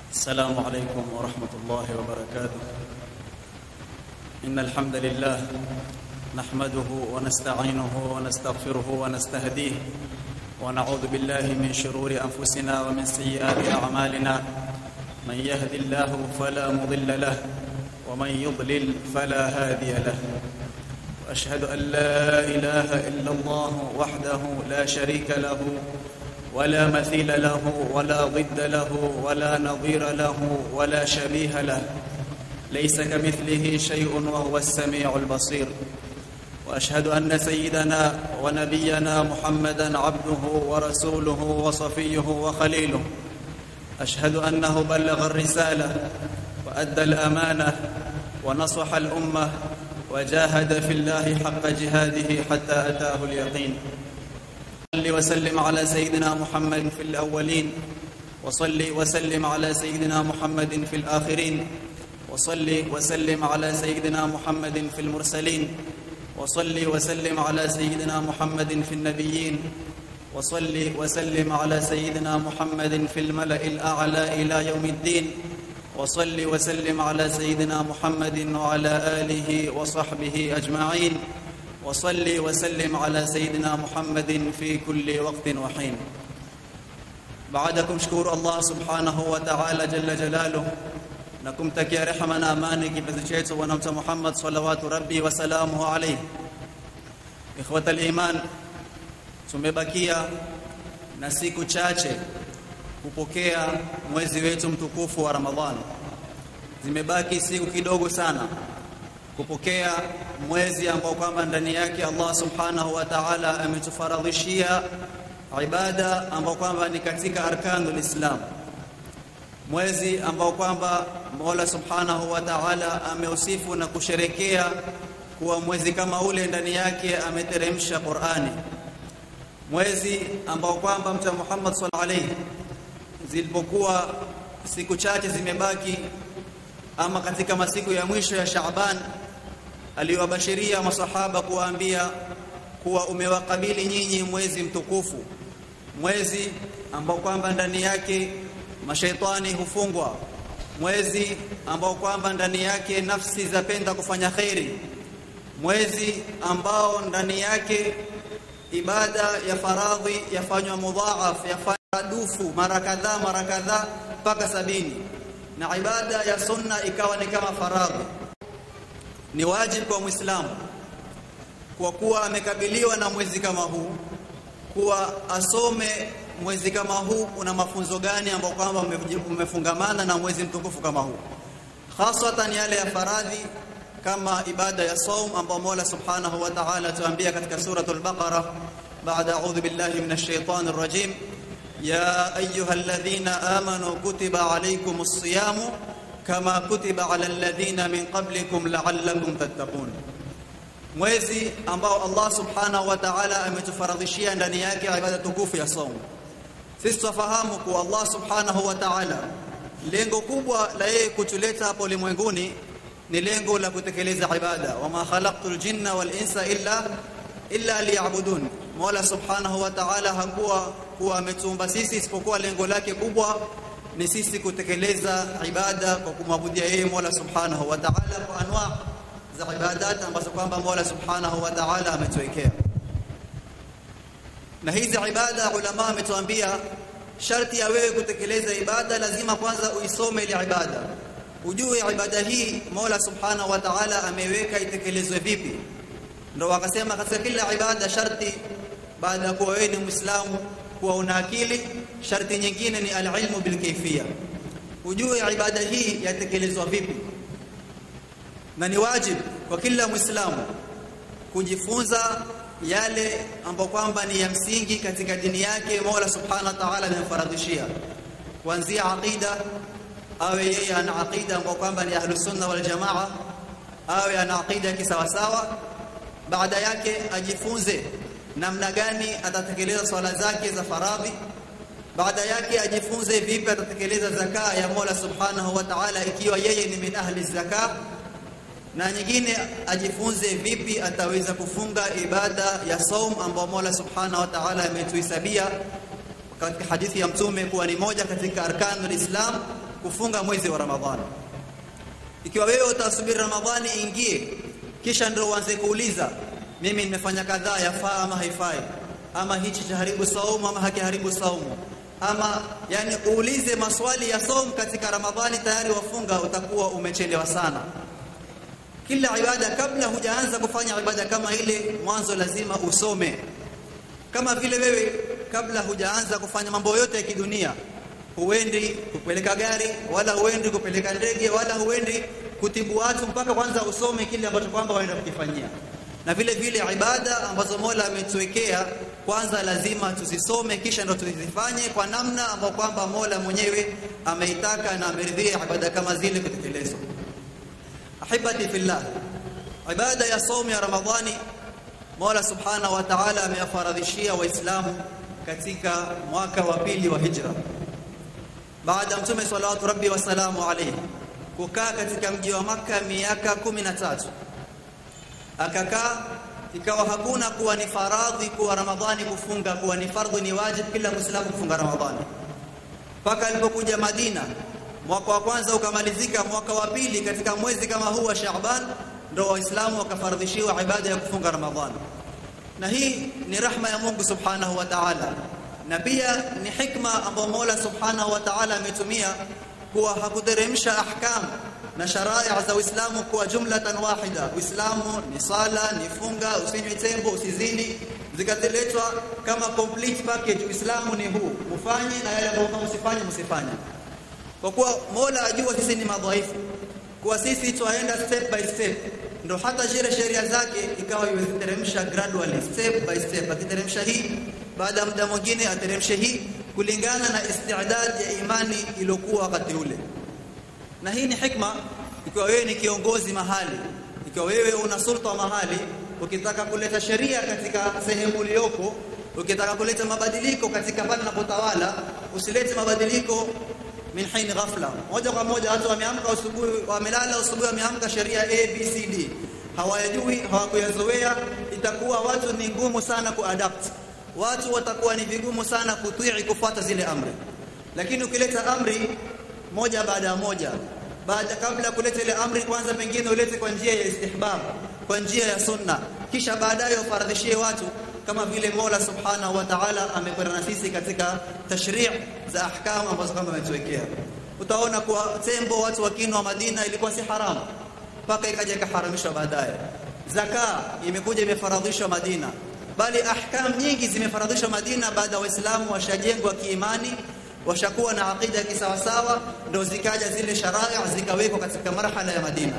السلام عليكم ورحمة الله وبركاته إن الحمد لله نحمده ونستعينه ونستغفره ونستهديه ونعوذ بالله من شرور أنفسنا ومن سيئات أعمالنا من يهد الله فلا مضل له ومن يضلل فلا هادي له وأشهد أن لا إله إلا الله وحده لا شريك له ولا مثيل له ولا ضد له ولا نظير له ولا شبيه له ليس كمثله شيء وهو السميع البصير واشهد ان سيدنا ونبينا محمدا عبده ورسوله وصفيه وخليله اشهد انه بلغ الرساله وادى الامانه ونصح الامه وجاهد في الله حق جهاده حتى اتاه اليقين صل وسلم على سيدنا محمد في الأولين وصل وسلم على سيدنا محمد في الآخرين وصل وسلم على سيدنا محمد في المرسلين وصل وسلم على سيدنا محمد في النبيين وصل وسلم على سيدنا محمد في الملأ الأعلى إلى يوم الدين وصل وسلم على سيدنا محمد وعلى آله وصحبه أجمعين وصل وسلم على سيدنا محمد في كل وقت وحين بعدكم شكور الله سبحانه وتعالى جل جلاله na kumtakia rehema na amani kipenzi chetu bwana mtume Muhammad salawatu rabbi wa salamuhu alayhi ikhwata iman tumebakia na siku chache kupokea mwezi wetu mtukufu wa Ramadhani zimebaki siku kidogo sana kupokea mwezi ambao kwamba ndani yake Allah subhanahu wa ta'ala ametufaradhishia ibada ambao kwamba ni katika arkanul Islam mwezi ambao kwamba Mola subhanahu wa ta'ala ameusifu na kusherekea kuwa mwezi kama ule ndani yake ameteremsha Qur'ani mwezi ambao kwamba Mtume Muhammad sallallahu alayhi zilipokuwa siku chache zimebaki ama katika masiku ya mwisho ya Shaaban aliwabashiria masahaba kuwaambia kuwa umewakabili nyinyi mwezi mtukufu mwezi ambao kwamba ndani yake mashaitani hufungwa mwezi ambao kwamba ndani yake nafsi zapenda kufanya khairi mwezi ambao ndani yake ibada ya faradhi yafanywa mudhaaf yafanywa dufu mara kadhaa mara kadhaa mpaka sabini na ibada ya sunna ikawa ni kama faradhi ni wajibu kwa muislamu kwa kuwa amekabiliwa na mwezi kama huu kuwa asome mwezi kama huu una mafunzo gani ambayo kwamba umefungamana na mwezi mtukufu kama huu hasatan yale ya faradhi kama ibada ya saum ambayo Mola Subhanahu wa Ta'ala tuambia katika suratul Baqara baada a'udhu billahi minash shaitanir rajim ya ayyuhalladhina amanu kutiba alaykumus siyamu kama kutiba ala alladhina min qablikum la'allakum tattaqun mwezi ambao Allah subhanahu wa ta'ala ametufaradhishia ndani yake ibada tukufu ya saum sisi tufahamu kuwa Allah subhanahu wa ta'ala lengo kubwa la yeye kutuleta hapo ulimwenguni ni lengo la kutekeleza ibada wama khalaqtul jinna wal insa illa illa liya'budun Mola subhanahu wa ta'ala hakuwa kuwa ametuumba sisi isipokuwa lengo lake kubwa ni sisi kutekeleza ibada kwa kumwabudia yeye Mola Subhanahu wa Ta'ala kwa anwa za ibadat ambazo kwamba Mola Subhanahu wa Ta'ala ametuwekea. Na hizi ibada ulama ametuambia sharti ya wewe kutekeleza ibada lazima kwanza uisome ile ibada. Ujue ibada hii Mola Subhanahu wa Ta'ala ameweka itekelezwe vipi. Ndio wakasema katika kila ibada sharti baada ya kuwa wewe ni Muislamu kuwa una akili sharti nyingine ni alilmu bilkayfiyya ujue ibada hii yatekelezwa vipi na ni wajibu kwa kila muislamu kujifunza yale ambayo kwamba ni ya msingi katika dini yake Mola Subhanahu wa Ta'ala amemfaradhishia kuanzia aqida awe yeye ana aqida ambayo kwamba ni ahlus sunna wal jamaa awe ana aqida kisawasawa baada yake ajifunze namna gani atatekeleza swala zake za faradhi baada yake ajifunze vipi atatekeleza zaka ya Mola Subhanahu wa Ta'ala ikiwa yeye ni min ahli zaka na nyingine ajifunze vipi ataweza kufunga ibada ya saum ambayo Mola Subhanahu wa Ta'ala ametuhisabia katika hadithi ya mtume kuwa ni moja katika arkanul Islam kufunga mwezi wa Ramadhani. Ikiwa wewe utasubiri Ramadhani ingie, kisha ndio uanze kuuliza, mimi nimefanya kadhaa, yafaa ama haifai, ama hichi chaharibu saumu ama hakiharibu saumu, ama yani uulize maswali ya saumu katika Ramadhani, tayari wafunga, utakuwa umechelewa sana. Kila ibada, kabla hujaanza kufanya ibada kama ile, mwanzo lazima usome. Kama vile wewe kabla hujaanza kufanya mambo yote ya kidunia huendi kupeleka gari wala huendi kupeleka ndege wala huendi kutibu watu mpaka kwanza usome kile ambacho kwamba waenda kukifanyia. Na vile vile ibada ambazo Mola ametuwekea kwanza lazima tuzisome, kisha ndo tuzifanye kwa namna ambayo kwamba Mola mwenyewe ameitaka na ameridhia ibada kama zile kutekelezwa. Ahibati fillah, ibada ya saumu ya Ramadhani Mola subhanahu wa ta'ala amewafaradhishia Waislamu katika mwaka wa pili wa hijra baada ya mtume salawatu rabbi wasalamu alayhi kukaa katika mji wa Makka miaka kumi na tatu akakaa ikawa hakuna kuwa ni faradhi kuwa Ramadhani kufunga kuwa ni fardhu ni wajib kila Muislamu kufunga Ramadhani mpaka alipokuja Madina mwaka wa kwanza ukamalizika mwaka wa pili katika mwezi kama huu wa Shaaban ndo waislamu wakafardhishiwa ibada ya kufunga Ramadhani na hii ni rahma ya Mungu subhanahu wa ta'ala na pia ni hikma ambayo Mola Subhanahu wa Ta'ala ametumia kuwa hakuteremsha ahkam na sharia za Uislamu kwa jumlatan wahida. Uislamu ni sala, ni funga, usinywe tembo, usizini, zikateletwa kama complete package. Uislamu ni huu, mufanye na yale ambayo msifanye msifanye, kwa kuwa Mola ajua sisi ni madhaifu, kuwa sisi twaenda step by step ndo hata zile sheria zake ikawa iweziteremsha gradually step by step, akiteremsha hii baada ya muda mwingine ateremshe hii kulingana na istidad ya imani iliyokuwa wakati ule. Na hii ni hikma, ikiwa wewe ni kiongozi mahali, ikiwa wewe una sulta mahali, ukitaka kuleta sheria katika sehemu uliyoko, ukitaka kuleta mabadiliko katika pale unapotawala, usilete mabadiliko min hain ghafla, moja kwa moja. Watu wameamka asubuhi, wamelala asubuhi, wameamka sheria A B C D, hawayajui, hawakuyazoea, itakuwa watu ni ngumu sana kuadapt watu watakuwa ni vigumu sana kutii kufuata zile amri. Lakini ukileta amri moja baada ya moja, baada kabla ya kuleta ile amri, kwanza pengine ulete kwa njia ya istihbab, kwa njia ya sunna, kisha baadaye ufaradhishie watu kama vile Mola Subhanahu wa Ta'ala amekwenda na sisi katika tashri' za ahkam ambazo kama ametuwekea. Utaona kuwa tembo watu wakinwa Madina ilikuwa si haramu mpaka ikaja ikaharamishwa baadaye. Zaka imekuja imefaradhishwa Madina bali ahkam nyingi zimefaradhishwa Madina baada ya Waislamu washajengwa kiimani, washakuwa na aqida ya kisawasawa, ndo zikaja zile sharia zikawekwa katika marhala ya Madina.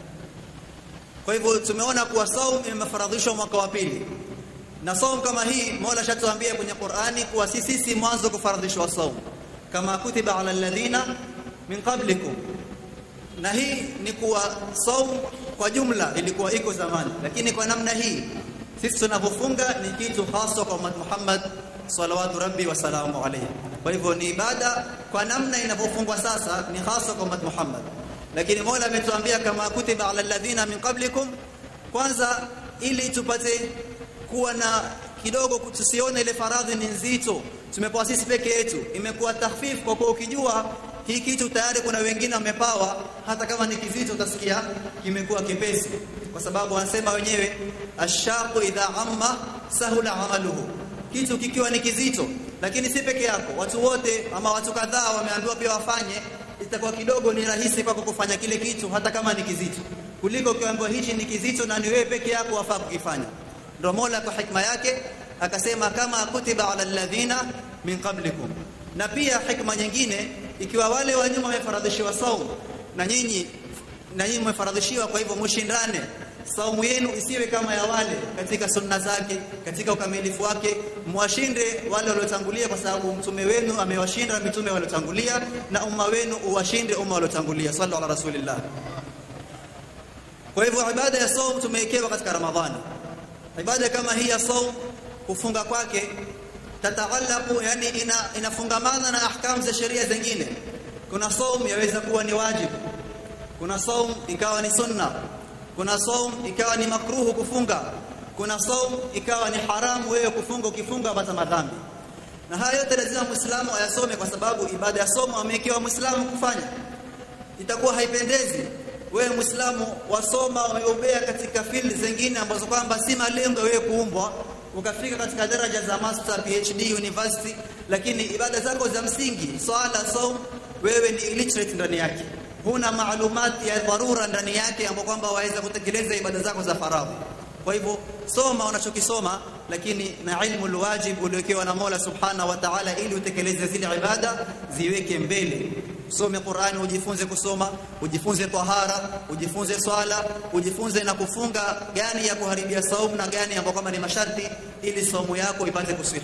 Kwa hivyo tumeona kuwa saum imefaradhishwa mwaka wa pili, na saum kama hii Mola shatuambia kwenye Qur'ani kuwa si sisi mwanzo kufaradhishwa saum, kama kutiba ala alladhina min qablikum, na hii ni kuwa saum kwa jumla ilikuwa iko zamani, lakini kwa namna hii sisi tunavyofunga ni kitu hasa kwa Muhammad Muhammad salawatu rabbi wa salamu alayhi. Kwa hivyo ni ibada kwa namna inavyofungwa sasa ni hasa kwa Muhammad Muhammad, lakini Mola ametuambia kama kutiba ala alladhina min qablikum, kwanza ili tupate kuwa na kidogo, tusione ile faradhi ni nzito, tumepewa sisi peke yetu, imekuwa takhfif, kwa kuwa ukijua hii kitu tayari kuna wengine wamepawa, hata kama ni kizito utasikia kimekuwa kipesi, kwa sababu wanasema wenyewe ashaqu idha amma sahula amaluhu, kitu kikiwa ni kizito, lakini si peke yako, watu wote ama watu kadhaa wameambiwa pia wafanye, itakuwa kidogo ni rahisi kwako kufanya kile kitu hata kama ni kizito, kuliko ukiambiwa hichi ni kizito na ni wewe peke yako wafaa kukifanya. Ndio Mola kwa hikma yake akasema kama kutiba ala alladhina min qablikum, na pia hikma nyingine ikiwa wale wa nyuma wamefaradhishiwa saumu na nyinyi na nyinyi mmefaradhishiwa, kwa hivyo mshindane saumu yenu isiwe kama ya wale katika sunna zake, katika ukamilifu wake, mwashinde wale waliotangulia, kwa sababu mtume wenu amewashinda mitume waliotangulia, na umma wenu uwashinde umma waliotangulia. Sallu ala rasulillah. Kwa hivyo ibada ya saum tumewekewa katika Ramadhani. Ibada kama hii ya saum kufunga kwake tataalaku, yani ina, inafungamana na ahkam za sheria zingine. Kuna saum yaweza kuwa ni wajibu, kuna saum ikawa ni sunna kuna saum ikawa ni makruhu kufunga, kuna saum ikawa ni haramu wewe kufunga, ukifunga pata madhambi. na haya yote lazima muislamu ayasome kwa sababu ibada ya somo amewekewa muislamu kufanya itakuwa haipendezi wewe muislamu wasoma umeobea katika field zingine ambazo kwamba si malengo wewe kuumbwa ukafika katika daraja za master PhD university lakini ibada zako za msingi swala saum wewe ni illiterate ndani yake huna maalumati ya dharura ndani yake ambapo kwamba waweza kutekeleza ibada zako za faradhi kwa hivyo soma unachokisoma lakini na ilmu alwajib uliokewa na Mola Subhanahu wa Ta'ala ili utekeleze zile ibada ziweke mbele usome Qur'ani ujifunze kusoma ujifunze tahara ujifunze swala ujifunze na kufunga gani ya kuharibia saumu na gani ambayo kama ni masharti ili saumu yako ipate kusihi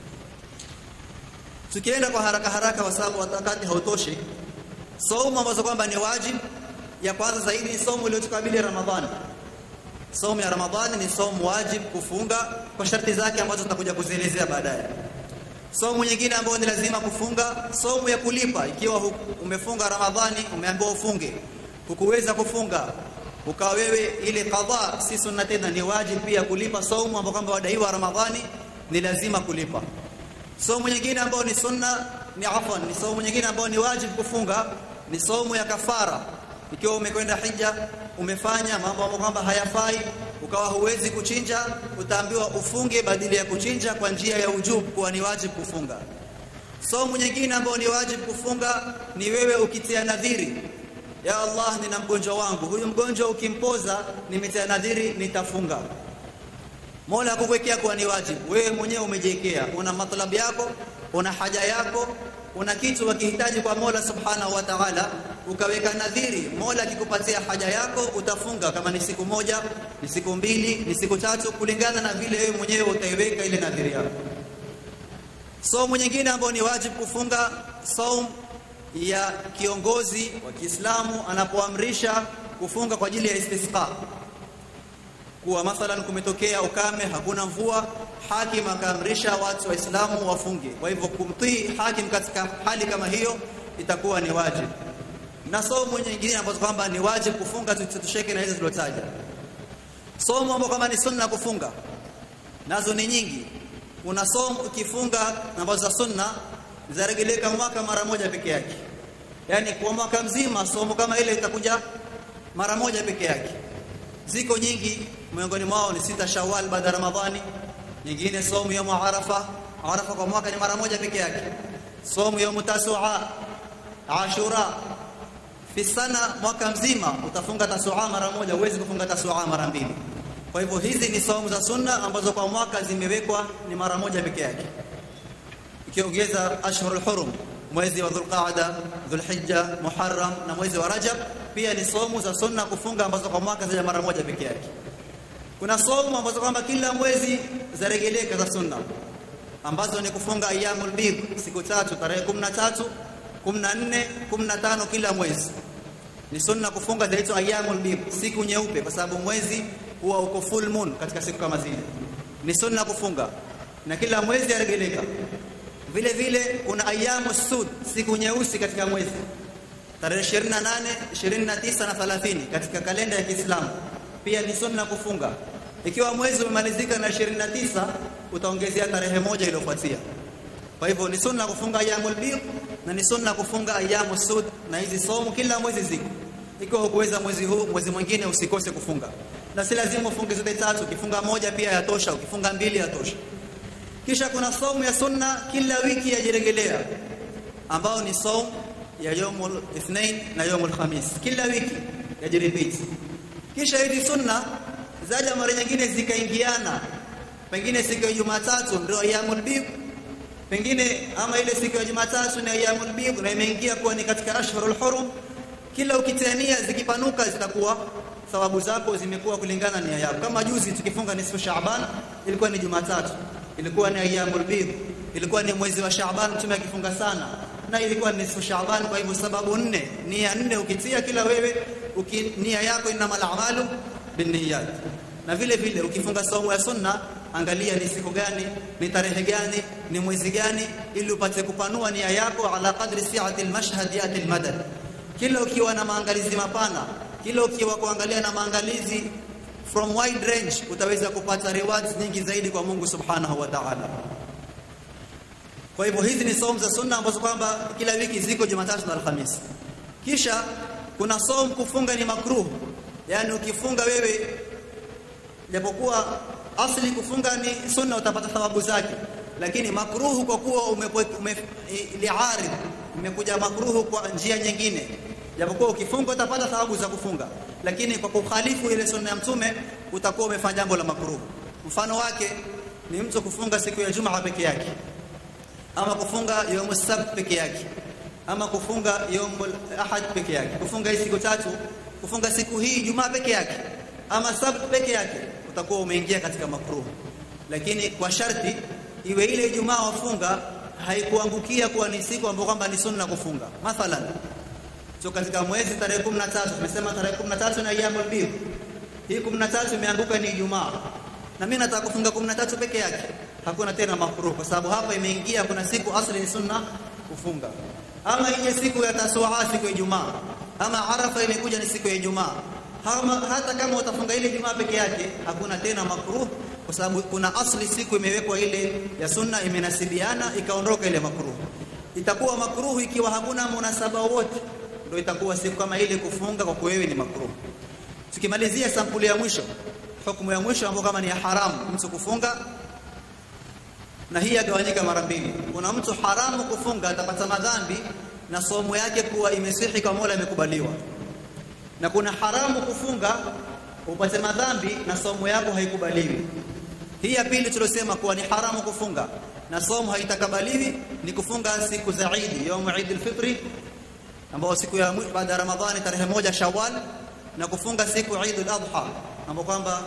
tukienda kwa haraka haraka kwa sababu wakati hautoshi saumu ambazo kwamba ni wajib ya kwanza zaidi ni saumu iliyotukabili Ramadhani saumu ya Ramadhani ni saumu wajib kufunga kwa sharti zake ambazo tutakuja kuzielezea baadaye saumu nyingine ambayo ni lazima kufunga saumu ya kulipa ikiwa umefunga Ramadhani umeambiwa ufunge hukuweza kufunga ukawa wewe ile qadha si sunna tena ni wajib pia kulipa saumu ambayo kwamba wadaiwa Ramadhani ni lazima kulipa saumu nyingine ambayo ni sunna ni afwan ni saumu nyingine ambayo ni wajib kufunga ni saumu ya kafara ikiwa umekwenda hija umefanya mambo ambayo kwamba hayafai ukawa huwezi kuchinja utaambiwa ufunge badili ya kuchinja kwa njia ya ujub kuwa ni wajib kufunga saumu nyingine ambayo ni wajib kufunga ni wewe ukitia nadhiri ya Allah nina mgonjwa wangu huyu mgonjwa ukimpoza nimetia nadhiri nitafunga Mola akuwekea kuwa ni wajibu wewe mwenyewe umejiwekea una matlabu yako una haja yako una kitu wakihitaji kwa Mola Subhanahu wa Ta'ala ukaweka nadhiri Mola akikupatia haja yako utafunga kama ni siku moja ni siku mbili ni siku tatu kulingana na vile wewe mwenyewe utaiweka ile nadhiri yako Saumu nyingine ambayo ni wajibu kufunga saum ya kiongozi wa Kiislamu anapoamrisha kufunga kwa ajili ya istisqa kuwa mathalan kumetokea ukame hakuna mvua hakim akaamrisha watu waislamu wafunge kwa hivyo kumtii hakim katika hali kama hiyo itakuwa ni wajibu na somo nyingine ambazo kwamba ni wajibu kufunga tutosheke na hizo zilotaja somo ambazo kama ni sunna kufunga nazo ni nyingi kuna somo ukifunga ambazo za sunna zaregeleka mwaka mara moja peke yake yani kwa mwaka mzima somo kama ile itakuja mara moja peke yake ziko nyingi miongoni mwao ni sita Shawwal baada ya Ramadhani nyingine somo ya Arafa Arafa kwa mwaka ni mara moja peke yake somo ya Tasua Ashura fi sana mwaka mzima utafunga Tasua mara moja huwezi kufunga Tasua mara mbili kwa hivyo hizi ni saumu za sunna ambazo kwa mwaka zimewekwa ni mara moja peke yake ikiongeza ashhurul hurum mwezi wa Dhulqaada, Dhulhijja, Muharram na mwezi wa Rajab pia ni somu za sunna kufunga ambazo kwa mwaka zija mara moja peke yake. Kuna somu ambazo kwamba kila mwezi zaregeleka za sunna ambazo ni kufunga ayyamul bid siku tatu tarehe 13, 14, 15 kila mwezi. Ni sunna kufunga zinaitwa ayyamul bid siku nyeupe kwa sababu mwezi huwa uko full moon katika siku kama zile. Ni sunna kufunga na kila mwezi yaregeleka vile vile kuna ayamu sud siku nyeusi katika mwezi tarehe 28 29 na 30 katika kalenda ya Kiislamu pia ni sunna kufunga ikiwa mwezi umemalizika na 29 utaongezea tarehe moja iliyofuatia kwa hivyo ni sunna kufunga ayamul bid na ni sunna kufunga ayamu sud na hizi somo kila mwezi ziko ikiwa hukuweza mwezi huu mwezi mwingine usikose kufunga na si lazima ufunge zote tatu ukifunga moja pia yatosha ukifunga mbili yatosha kisha kuna saumu ya sunna kila wiki yajiregelea ambao ni saumu ya yomul ithnain na yomul khamis kila wiki yajirepeat kisha hizi sunna zaja mara nyingine zikaingiana pengine siku ya Jumatatu ndio ayyamul bid pengine ama ile siku ya Jumatatu ni ayyamul bid na imeingia kuwa ni katika ashhurul hurum kila ukitiania zikipanuka zitakuwa thawabu zako zimekuwa kulingana nia yako kama juzi tukifunga nisfu Shaaban ilikuwa ni Jumatatu ilikuwa ni ayyamul bid ilikuwa ni mwezi wa Shaaban mtume akifunga sana na ilikuwa ni nisfu Shaaban kwa hivyo sababu nne nia nne ukitia kila wewe uki, nia yako inamal a'malu binniyat na vile vile ukifunga saumu ya sunna angalia ni siku gani ni tarehe gani ni mwezi gani ili upate kupanua nia yako ala qadri si'ati almashhad yati almadad kila ukiwa na maangalizi mapana kila ukiwa kuangalia na maangalizi from wide range utaweza kupata rewards nyingi zaidi kwa Mungu Subhanahu wa Ta'ala. Kwa hivyo hizi ni saumu za sunna ambazo kwamba kila wiki ziko Jumatatu na Alhamisi. Kisha kuna saumu kufunga ni makruh, yani ukifunga wewe, japokuwa asli kufunga ni sunna, utapata thawabu zake, lakini makruhu kwa kuwa liarid imekuja makruhu kwa njia nyingine, japokuwa ukifunga utapata thawabu za kufunga, lakini kwa kukhalifu ile sunna ya Mtume utakuwa umefanya jambo la makruhu. Mfano wake ni mtu kufunga siku ya Jumaa peke yake ama kufunga yaumu sabt peke yake ama kufunga yaumu ahad peke yake kufunga hii siku tatu kufunga siku hii Jumaa peke yake ama sabt peke yake utakuwa umeingia katika makruh lakini kwa sharti iwe ile Ijumaa wafunga haikuangukia kuwa ni siku ambayo kwamba ni sunna kufunga mathalan so katika mwezi tarehe 13 tumesema tarehe 13 na ayyamul bidh hii 13 imeanguka ni Ijumaa na mimi nataka kufunga 13 peke yake hakuna tena makruh kwa sababu hapa imeingia kuna siku asli ni sunna kufunga ama ije siku ya tasua siku ya Ijumaa ama Arafa imekuja ni siku ya Ijumaa hata kama utafunga ile Ijumaa peke yake hakuna tena makruh kwa sababu kuna asli siku imewekwa ile ya sunna imenasibiana ikaondoka ile makruh itakuwa makruh ikiwa hakuna munasaba wote ndio itakuwa siku kama ile kufunga kwa wewe ni makruh tukimalizia sampuli ya mwisho hukumu ya mwisho ambayo kama ni ya haramu mtu kufunga na hii yagawanyika mara mbili. Kuna mtu haramu kufunga atapata madhambi na somo yake kuwa imesihi kwa Mola imekubaliwa, na kuna haramu kufunga upate madhambi na somo yako haikubaliwi. Hii ya pili tuliosema kuwa ni haramu kufunga na somo haitakabaliwi ni kufunga siku za Eid, yaumu Eid al-Fitri, ambao siku ya baada ya Ramadhani tarehe moja Shawwal, na kufunga siku Eid al-Adha ambao kwamba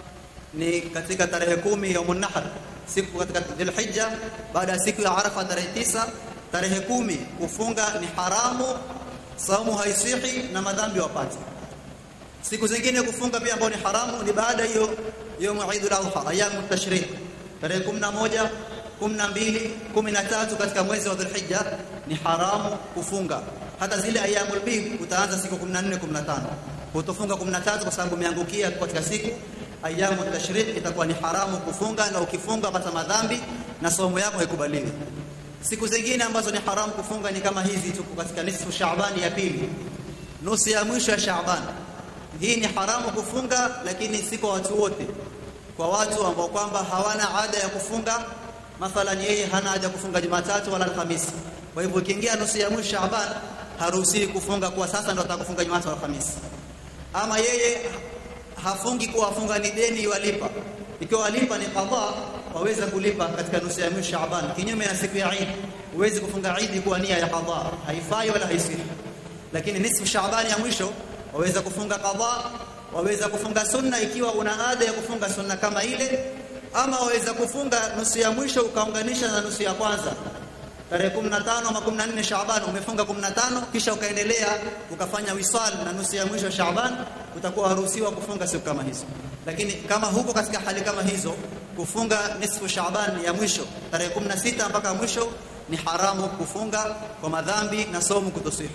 ni katika tarehe kumi yaumun nahr siku katika Dhulhijja baada ya siku ya Arafa tarehe tisa tarehe kumi kufunga ni haramu saumu haisihi na madhambi wapate siku zingine kufunga pia ambao ni haramu ni baada hiyo يوم عيد الاضحى ايام التشريق tarehe 11 12 13 katika mwezi wa Dhulhijja ni haramu kufunga hata zile ayamul bid utaanza siku 14 15 utofunga 13 kwa sababu umeangukia katika siku ayamu tashriq itakuwa ni haramu kufunga na ukifunga pata madhambi na somo yako haikubaliwi siku zingine ambazo ni haramu kufunga ni kama hizi tuko katika nisfu Shaaban ya pili nusu ya mwisho ya Shaaban hii ni haramu kufunga lakini si kwa watu wote kwa watu ambao kwamba hawana ada ya kufunga mathalan yeye hana ada kufunga Jumatatu wala Alhamisi kwa hivyo ikiingia nusu ya mwisho Shaaban haruhusiwi kufunga kwa sasa ndo atakufunga Jumatatu wala Alhamisi ama yeye hafungi kuwa afunga ni deni walipa ikiwa walipa ni qadha waweza kulipa katika nusu ya mwisho Shaaban kinyume na siku ya Eid huwezi kufunga Eid kwa nia ya qadha haifai wala haisihi lakini nisfu Shaaban ya mwisho waweza kufunga qadha waweza kufunga sunna ikiwa una ada ya kufunga sunna kama ile ama waweza kufunga nusu ya mwisho ukaunganisha na nusu ya kwanza tarehe 15 ama 14 Shaaban umefunga 15 kisha ukaendelea ukafanya wisal na nusu ya mwisho Shaaban utakuwa haruhusiwa kufunga siku kama hizo lakini kama huko katika hali kama hizo kufunga nisfu Shaaban ya mwisho tarehe 16 mpaka mwisho ni haramu kufunga kwa madhambi na somo kutosihi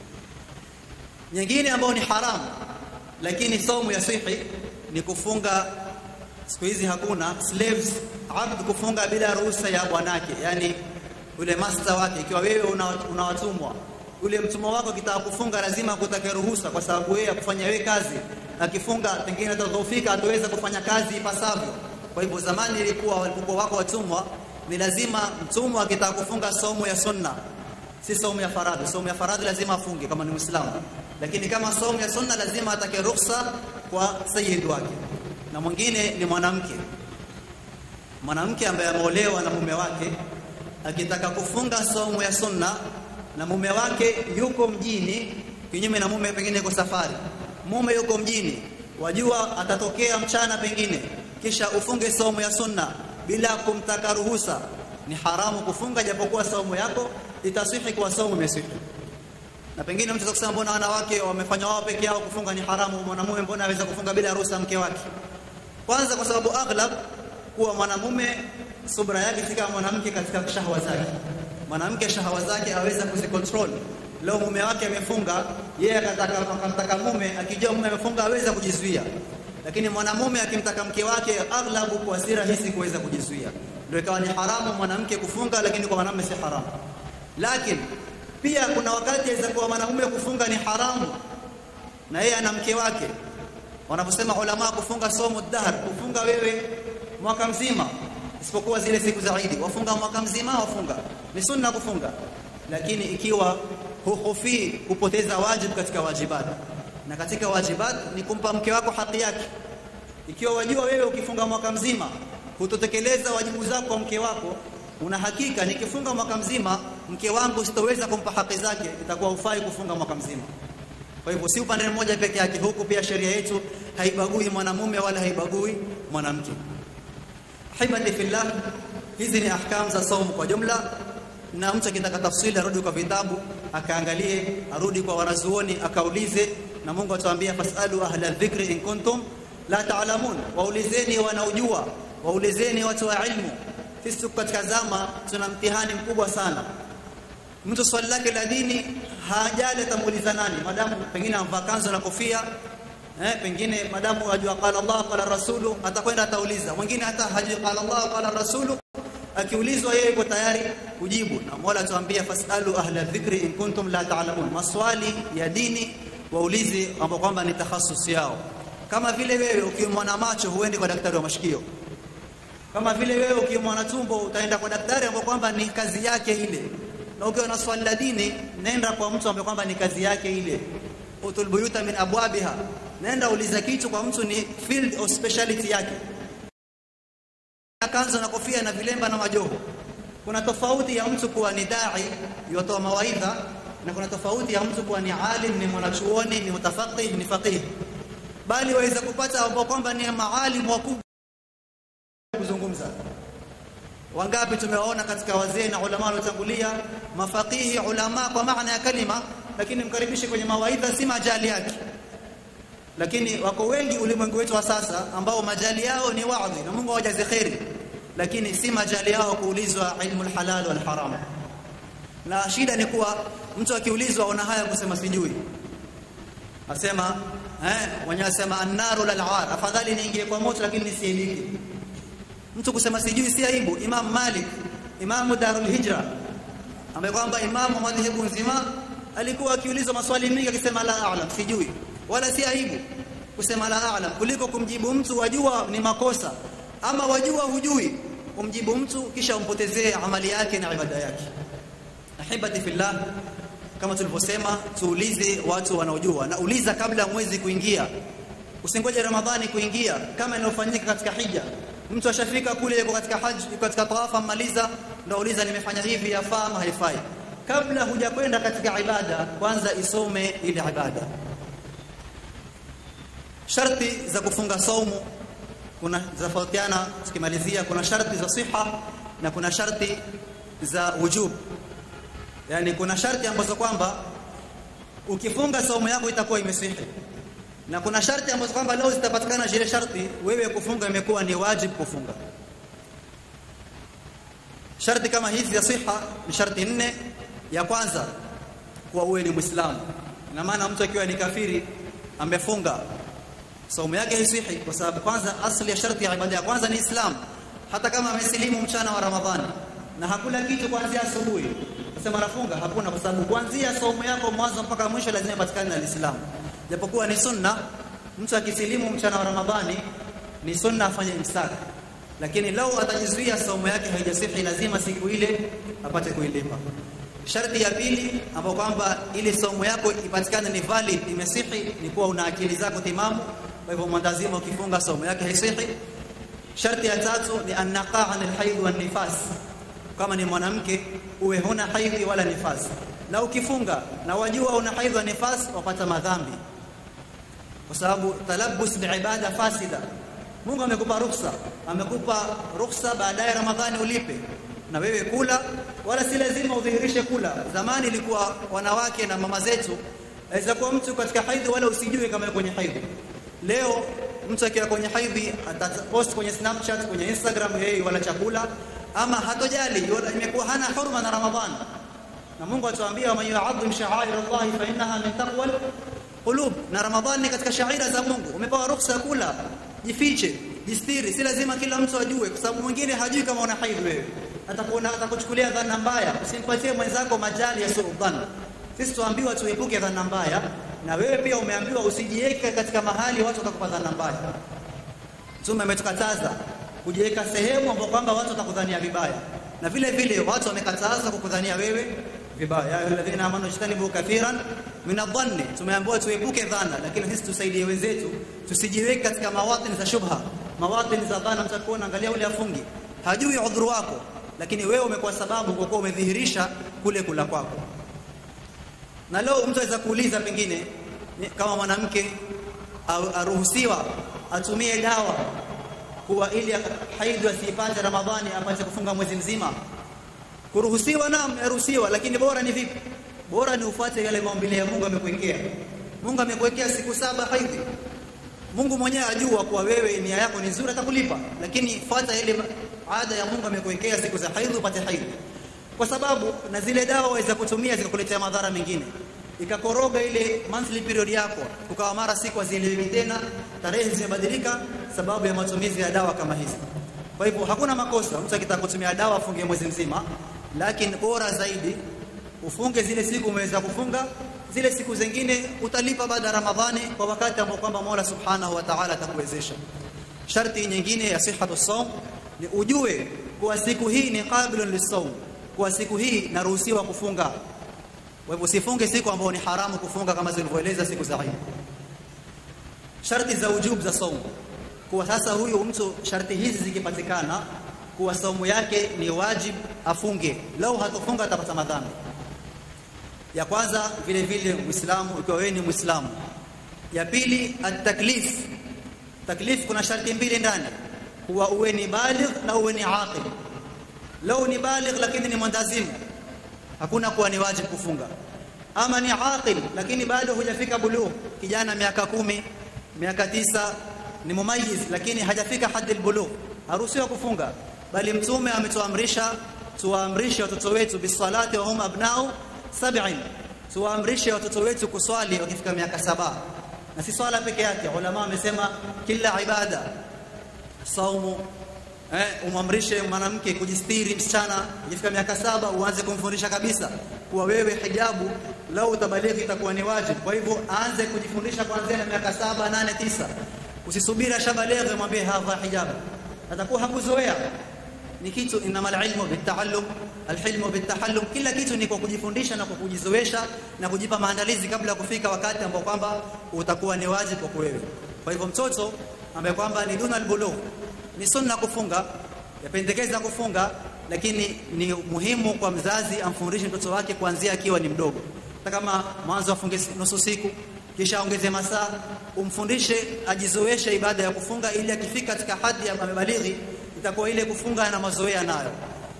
nyingine ambayo ni haramu lakini somo ya sihi ni kufunga siku hizi hakuna slaves abd kufunga bila ruhusa ya bwanake yani yule master wake ikiwa wewe unawatumwa una yule mtumwa wako kitaka kufunga lazima akutake ruhusa kwa sababu yeye akufanya wewe kazi akifunga pengine atadhoofika ataweza kufanya kazi ipasavyo kwa hivyo zamani ilikuwa walipokuwa wako watumwa ni lazima mtumwa akitaka kufunga somo ya sunna si somo ya faradhi somo ya faradhi lazima afunge kama ni muislamu lakini kama somo ya sunna lazima atake ruhusa kwa sayyid wake na mwingine ni mwanamke mwanamke ambaye ameolewa na mume wake akitaka kufunga somo ya sunna na mume wake yuko mjini kinyume na mume pengine yuko safari mume yuko mjini wajua atatokea mchana pengine kisha ufunge somo ya sunna bila kumtaka ruhusa ni haramu kufunga japokuwa somo yako itasihi kwa somo imesihi na pengine mtu kusema mbona wanawake wamefanya wao peke yao kufunga ni haramu mwanamume mbona aweza kufunga bila ruhusa mke wake kwanza kwa sababu aghlab kuwa mwanamume subra yake si kama mwanamke katika shahwa zake mwanamke shahwa zake aweza kuzicontrol leo mume wake amefunga yeye akataka akamtaka mume akijua mume amefunga aweza kujizuia lakini mwanamume akimtaka mke wake aghlabu kwa si rahisi kuweza kujizuia ndio ikawa ni haramu mwanamke kufunga lakini kwa mwanamume si haramu lakini pia kuna wakati aweza kuwa mwanamume kufunga ni haramu na yeye ana mke wake wanaposema ulama kufunga somo dahr kufunga wewe mwaka mzima isipokuwa zile siku za Eid wafunga mwaka mzima wafunga ni sunna kufunga lakini ikiwa huhofi kupoteza wajibu katika wajibat na katika wajibat ni kumpa mke wako haki yake ikiwa wajua wewe ukifunga mwaka mzima hutotekeleza wajibu zako kwa mke wako una hakika nikifunga mwaka mzima mke wangu sitoweza kumpa haki zake itakuwa ufai kufunga mwaka mzima kwa hivyo si upande mmoja peke yake huku pia sheria yetu haibagui mwanamume wala haibagui mwanamke hibati fillah hizi ni ahkam za saumu kwa jumla na mtu akitaka tafsiri arudi kwa vitabu akaangalie arudi kwa wanazuoni akaulize na Mungu atuambia fasalu ahla dhikri in kuntum la ta'lamun waulizeni wanaojua waulizeni watu wa ilmu sisi tuko katika zama tuna mtihani mkubwa sana mtu swali lake la dini hajali atamuuliza nani madamu pengine amvaa kanzu na kofia eh pengine madamu ajua qala Allah qala rasulu atakwenda atauliza mwingine hata hajui qala Allah qala rasulu akiulizwa yeye yuko tayari kujibu na Mola tuambia fasalu ahla dhikri in kuntum la ta'lamun maswali ya dini waulize ambao kwamba ni takhasusi yao kama vile wewe ukiumwa na macho huendi kwa daktari wa mashikio kama vile wewe ukiumwa na tumbo utaenda kwa daktari ambao kwamba ni kazi yake ile na ukiwa na swali la dini nenda kwa mtu ambaye kwamba ni kazi yake ile utul buyuta min abwabiha nenda uliza kitu kwa mtu ni field of speciality yake kanzo na kofia na vilemba na majoho kuna tofauti ya mtu kuwa ni dai yotoa mawaidha na kuna tofauti ya mtu kuwa ni alim ni mwanachuoni ni mutafaqih ni faqih bali waweza kupata ambao kwamba ni maalimu wakubwa kuzungumza wangapi tumewaona katika wazee na ulama waliotangulia mafaqihi ulama kwa maana ya kalima lakini mkaribishe kwenye mawaidha si majali yake lakini wako wengi ulimwengu wetu wa sasa ambao majali yao ni waadhi na Mungu awajaze khairi lakini si majali yao kuulizwa ilmu halal wal haram na shida ni kuwa mtu akiulizwa una haya kusema sijui asema eh mwenyewe asema annaru lal ar afadhali niingie kwa moto lakini nisielike mtu kusema sijui si aibu Imam Malik Imam Darul Hijra ambaye kwamba imamu madhehebu nzima alikuwa akiulizwa maswali mengi akisema la a'lam sijui wala si aibu kusema la a'lam kuliko kumjibu mtu wajua ni makosa ama wajua hujui umjibu mtu kisha umpotezee amali yake na ibada yake ahibati fillah kama tulivyosema tuulize watu wanaojua na uliza kabla mwezi kuingia usingoje ramadhani kuingia kama inayofanyika katika hija mtu ashafika kule yuko katika haji yuko katika tawafa maliza ndio uliza nimefanya hivi yafaa ama haifai kabla hujakwenda katika ibada kwanza isome ile ibada sharti za kufunga saumu kuna zafautiana tukimalizia kuna sharti za siha na kuna sharti za wujub yani kuna sharti ambazo kwamba ukifunga saumu yako itakuwa imesihi na kuna sharti ambazo kwamba leo zitapatikana zile sharti wewe kufunga imekuwa ni wajib kufunga sharti kama hizi ya siha ni sharti nne ya kwanza kuwa uwe ni muislamu ina maana mtu akiwa ni kafiri amefunga saumu yake haisihi kwa sababu kwanza asli ya sharti ya ibada ya kwanza ni islam hata kama amesilimu mchana wa ramadhani na hakula kitu kuanzia asubuhi sema nafunga hakuna kwa sababu kuanzia saumu yako mwanzo mpaka mwisho lazima ipatikane na Uislamu japokuwa ni sunna mtu akisilimu mchana wa ramadhani ni sunna afanye imsak lakini lau atajizuia saumu yake haijasihi lazima siku ile apate kuilipa sharti ya pili ambapo kwamba ili saumu yako ipatikane ni valid imesihi ni kuwa una akili zako timamu kwa hivyo mwandazima ukifunga saumu yake haisihi sharti ya tatu ni annaqa an alhayd wan nifas kama ni mwanamke uwe huna haidhi wala nifas na ukifunga na wajua una haidhi wa nifas wapata madhambi kwa sababu talabbus biibada fasida Mungu amekupa ruhusa amekupa ruhusa baadaye Ramadhani ulipe na wewe kula wala si lazima udhihirishe kula zamani ilikuwa wanawake na mama zetu aweza kuwa mtu katika haidhi wala usijue kama yuko kwenye haidhi leo mtu akiwa kwenye haidhi atapost kwenye Snapchat kwenye Instagram yeye wala chakula ama hatojali imekuwa hana hurma na Ramadhani na Mungu atuambia man yu'azzim sha'air Allah fa innaha min taqwal qulub na Ramadhani ni katika shaira za Mungu umepewa ruhusa kula jifiche jistiri si lazima kila mtu ajue kwa sababu mwingine hajui kama una haidh wewe atakuona atakuchukulia dhana mbaya usimpatie mwenzako majali ya sultan sisi tuambiwa tuepuke dhana mbaya na wewe pia umeambiwa usijiweke katika mahali watu watakupa dhana mbaya Mtume ametukataza kujiweka sehemu ambapo kwamba watu watakudhania vibaya na vile vile watu wamekataza kukudhania wewe vibaya ya alladhina amanu ijtanibu kathiran min adh-dhanni tumeambiwa tuepuke dhana lakini sisi tusaidie wenzetu tusijiweke katika mawatin za shubha mawatin za dhana mtakuona angalia ule afungi hajui udhuru wako lakini wewe umekuwa sababu kwa kuwa umedhihirisha kule kula kwako na leo mtu aweza kuuliza pengine kama mwanamke aruhusiwa atumie dawa kuwa ili haidhi asipate Ramadhani apate kufunga mwezi mzima kuruhusiwa naam yaruhusiwa lakini bora ni vipi bora ni ufuate yale maumbile ya Mungu amekuwekea Mungu amekuwekea siku saba haidhi Mungu mwenyewe ajua kuwa wewe nia yako ni nzuri atakulipa lakini fuata ile ada ya Mungu amekuwekea siku za haidhi upate haidhi kwa sababu na zile dawa waweza kutumia zikakuletea madhara mengine ikakoroga ile monthly period yako ukawa mara siku hazieleweki tena tarehe zimebadilika sababu ya matumizi ya dawa kama hizi kwa hivyo hakuna makosa mtu akitaka kutumia dawa afunge mwezi mzima lakini bora zaidi ufunge zile siku umeweza kufunga zile siku zingine utalipa baada ya Ramadhani kwa wakati ambao kwamba Mola Subhanahu wa Ta'ala atakuwezesha sharti nyingine ya sihhatu saum ni ujue kuwa siku hii ni qabilun lisawm kwa siku hii naruhusiwa kufunga kwa hivyo usifunge siku ambayo ni haramu kufunga kama zilivyoeleza siku za Eid sharti za ujub za saumu kwa sasa huyu mtu sharti hizi zikipatikana kuwa saumu yake ni wajib afunge lau hatofunga atapata madhambi ya kwanza vile vile muislamu ikiwa wewe ni muislamu ya pili at-taklif taklif kuna sharti mbili ndani kuwa uwe ni baligh na uwe ni aqil lau ni baligh lakini ni mwandazimu hakuna kuwa ni wajibu kufunga ama ni aqil lakini bado hujafika bulugh kijana miaka kumi miaka tisa ni mumayiz lakini hajafika hadi bulugh haruhusiwi kufunga bali mtume ametuamrisha tuwaamrishe watoto wetu bisalati wa hum abnao sab'in tuwaamrishe watoto wetu kuswali wakifika miaka saba na si swala peke yake ulama wamesema kila ibada saumu eh umamrishe mwanamke kujistiri msichana ikifika miaka saba uanze kumfundisha kabisa kuwa wewe hijabu lau utabalighi itakuwa ni wajibu kwa hivyo aanze kujifundisha kuanzia miaka saba nane tisa usisubiri ashabalighi mwambie hadha hijabu atakuwa hakuzoea ni kitu inama ilmu bitaallum alhilmu bitahallum kila kitu ni kwa kujifundisha na kwa kujizoesha na kujipa maandalizi kabla ya kufika wakati ambao kwamba utakuwa ni wajibu kwa wewe kwa hivyo mtoto ambaye kwamba ni duna albulugh ni sunna kufunga yapendekeza kufunga lakini ni muhimu kwa mzazi amfundishe mtoto wake kuanzia akiwa ni mdogo hata kama mwanzo afunge nusu siku kisha ongeze masaa umfundishe ajizoeshe ibada ya kufunga ili akifika katika hadhi ya amebalighi itakuwa ile kufunga na mazoea nayo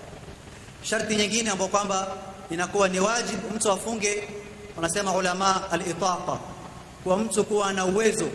sharti nyingine ambayo kwamba inakuwa ni wajibu mtu afunge wanasema ulama al-itaqa kwa mtu kuwa na uwezo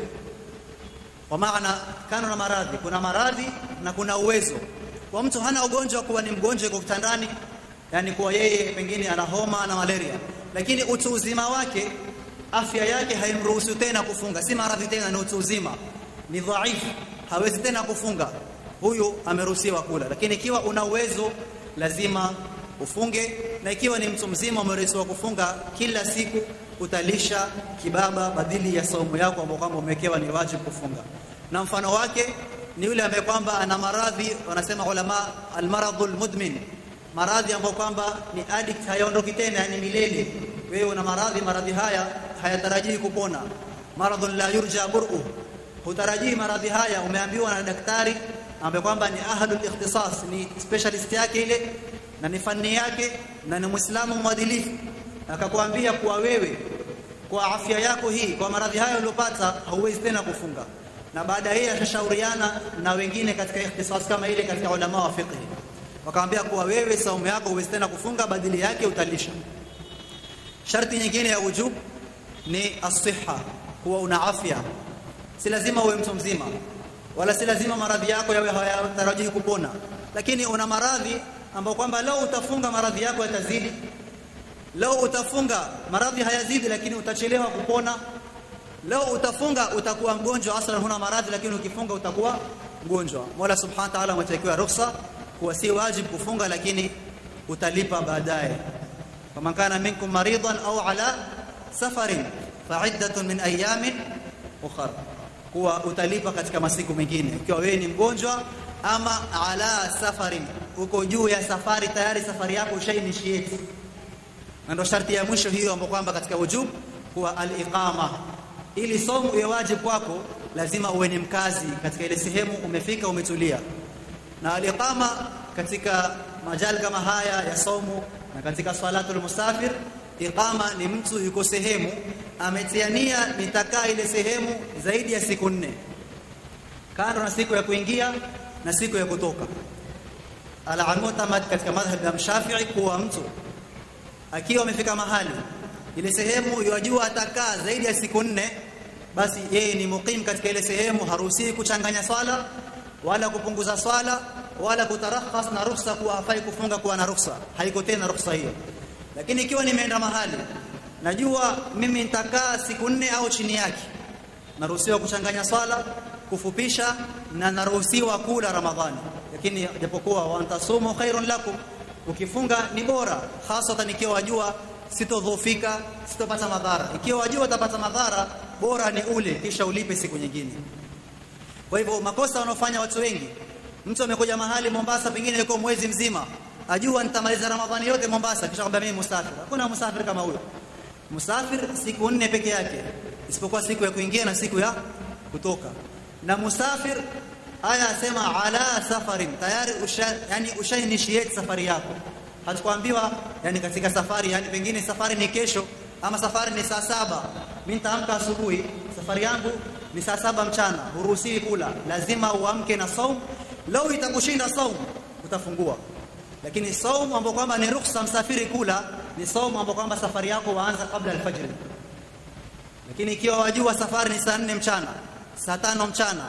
kwa maana kana na maradhi kuna maradhi na kuna uwezo kwa mtu hana ugonjwa kuwa ni mgonjwa yuko kitandani yani kuwa yeye pengine ana homa na malaria lakini utu uzima wake afya yake haimruhusu tena kufunga si maradhi tena ni utu uzima ni dhaifu hawezi tena kufunga huyu ameruhusiwa kula lakini ikiwa una uwezo lazima ufunge na ikiwa ni mtu mzima umeruhusiwa kufunga kila siku utalisha kibaba badili ya saumu yako ambayo kwamba umewekewa ni wajibu kufunga na mfano wake ni yule ambaye kwamba ana maradhi wanasema ulama almaradhul mudmin maradhi ambayo kwamba ni addict hayaondoki tena yani milele wewe una maradhi maradhi haya hayatarajii kupona maradhun la yurja bur'u hutarajii maradhi haya umeambiwa na daktari ambaye kwamba ni ahlul ikhtisas ni specialist yake ile na ni fani yake na ni muislamu mwadilifu akakwambia kuwa wewe kwa afya yako hii kwa maradhi hayo uliyopata hauwezi tena kufunga na baada yeye atashauriana na wengine katika ikhtisas kama ile katika ulama wa fiqh wakamwambia kuwa wewe saumu yako huwezi tena kufunga badili yake utalisha sharti nyingine ya wujub ni as-sihha kuwa una afya si lazima uwe mtu mzima wala si lazima maradhi yako yawe hayatarajii kupona lakini una maradhi ambao kwamba leo utafunga maradhi yako yatazidi leo utafunga maradhi hayazidi lakini utachelewa kupona leo utafunga utakuwa mgonjwa aslan huna maradhi lakini ukifunga utakuwa mgonjwa Mola Subhanahu wa Ta'ala ametakiwa ruhusa kuwa si wajibu kufunga lakini utalipa baadaye faman kana minkum maridan au ala safarin fa'iddatun min ayamin ukhra kuwa utalipa katika masiku mengine ikiwa wewe ni mgonjwa ama ala safarin uko juu ya safari tayari safari yako ushainitiate na ndo sharti ya mwisho hiyo ambapo kwamba katika wujub kuwa al-iqama ili somo iwe wajibu kwako lazima uwe ni mkazi katika ile sehemu umefika umetulia na al-iqama katika majali kama haya ya somo na katika salatul musafir iqama ni mtu yuko sehemu ametiania nitakaa ile sehemu zaidi ya siku nne kando na siku ya kuingia na siku ya kutoka al-mu'tamad katika madhhab ya Shafi'i kuwa mtu akiwa amefika mahali ile sehemu yajua atakaa zaidi ya siku nne basi yeye ni muqim katika ile sehemu haruhusiwi kuchanganya swala wala kupunguza swala wala kutarakhas na ruhusa kuwa hafai kufunga kuwa na ruhusa haiko tena ruhusa hiyo lakini ikiwa nimeenda mahali najua mimi nitakaa siku nne au chini yake naruhusiwa kuchanganya swala kufupisha na naruhusiwa kula ramadhani lakini japokuwa wantasumu khairun lakum ukifunga ni bora hasa ikiwa wajua sitodhofika sitopata madhara ikiwa wajua utapata madhara bora ni ule kisha ulipe siku nyingine kwa hivyo makosa wanaofanya watu wengi mtu amekuja mahali Mombasa pengine yuko mwezi mzima ajua nitamaliza ramadhani yote Mombasa kisha kwamba mimi musafiri hakuna musafiri kama huyo musafiri siku nne peke yake isipokuwa siku ya kuingia na siku ya kutoka na musafir aya asema ala safarin tayari usha yani ushainitiate safari yako hatukuambiwa yani katika safari yani pengine safari ni kesho ama safari ni saa saba mimi nitaamka asubuhi safari yangu ni saa saba mchana huruhusiwi kula lazima uamke na saum lau itakushinda saum utafungua lakini saum ambapo kwamba ni ruhusa msafiri kula ni saum ambapo kwamba safari yako waanza kabla alfajr lakini ikiwa wajua safari ni saa nne mchana saa tano mchana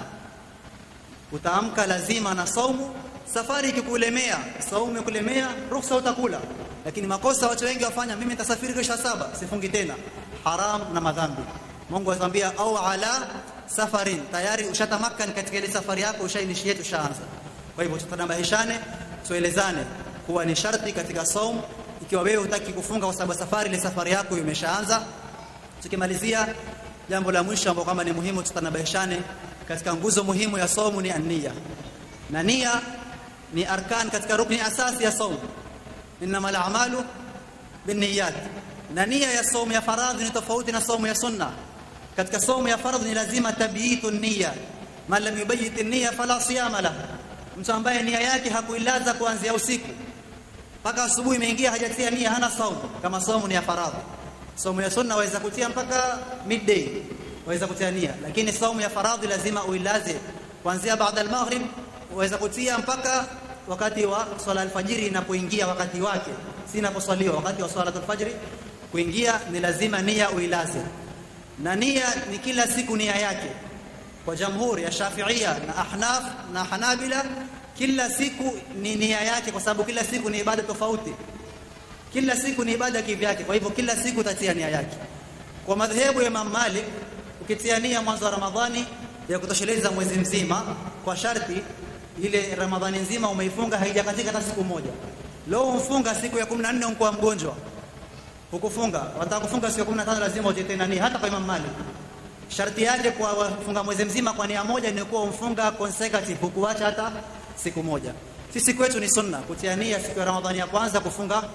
utaamka lazima na saumu safari ikikulemea saumu ikulemea ruhusa utakula lakini makosa watu wengi wafanya mimi nitasafiri kesho saba sifungi tena haram na madhambi Mungu atambia au ala safarin tayari ushatamakan katika ile safari yako ushainishia ushaanza kwa hivyo tutanabahishane tuelezane kuwa ni sharti katika saum ikiwa wewe hutaki kufunga kwa sababu safari ile safari yako imeshaanza tukimalizia jambo la mwisho ambalo kama ni muhimu tutanabahishane katika nguzo muhimu ya saumu ni ania na nia ni arkan katika rukni asasi ya saumu inma al-a'malu binniyat na nia ya saumu ya faradhi ni tofauti na saumu ya sunna katika saumu ya faradhi ni lazima tabiitu niyya man lam yubayyit an-niyya fala siyama lahu mtu ambaye nia yake hakuilaza kuanzia usiku mpaka asubuhi imeingia hajatia nia hana saumu kama saumu ni ya faradhi saumu ya sunna waweza kutia mpaka midday waweza kutia nia lakini saumu ya faradhi lazima uilaze kuanzia baada al-maghrib waweza kutia mpaka wakati wa swala alfajiri inapoingia wakati wake si inaposwaliwa wakati wa swala alfajiri kuingia ni lazima nia uilaze na nia ni kila siku nia yake kwa jamhuri ya Shafi'ia na Ahnaf na Hanabila kila siku ni nia yake kwa sababu kila siku ni ibada tofauti kila siku ni ibada kivyake kwa hivyo kila siku utatia nia yake kwa madhehebu ya Imam Malik ukitia nia mwanzo wa Ramadhani ya kutosheleza mwezi mzima kwa sharti ile Ramadhani nzima umeifunga haijakatika hata siku moja leo umfunga siku ya 14 uko mgonjwa hukufunga wataka kufunga siku ya 15 lazima ujitie nani hata kwa Imam Malik sharti yake kwa kufunga mwezi mzima kwa nia moja ni kuwa umfunga consecutive hukuacha hata siku moja sisi kwetu ni sunna kutia nia siku ya Ramadhani ya kwanza kufunga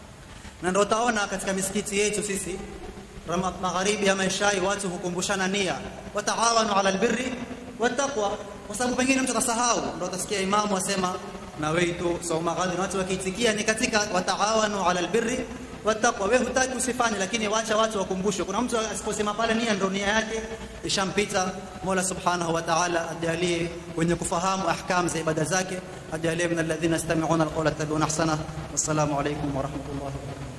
na ndio utaona katika misikiti yetu sisi magharibi ama ishai watu hukumbushana nia wataawanu ala albirri wattaqwa kwa sababu pengine mtu atasahau ndio utasikia imamu asema nawaitu sauma ghadin watu wakiitikia ni katika wataawanu ala albirri wattaqwa wewe hutaki usifanye lakini wacha watu wakumbushwe kuna mtu asiposema pale nia ndio nia yake ishampita Mola subhanahu wa ta'ala ajalie wenye kufahamu ahkam za ibada zake ajalie min alladhina yastami'una alqawla yattabi'una ahsana wassalamu alaykum wa rahmatullahi wa barakatuh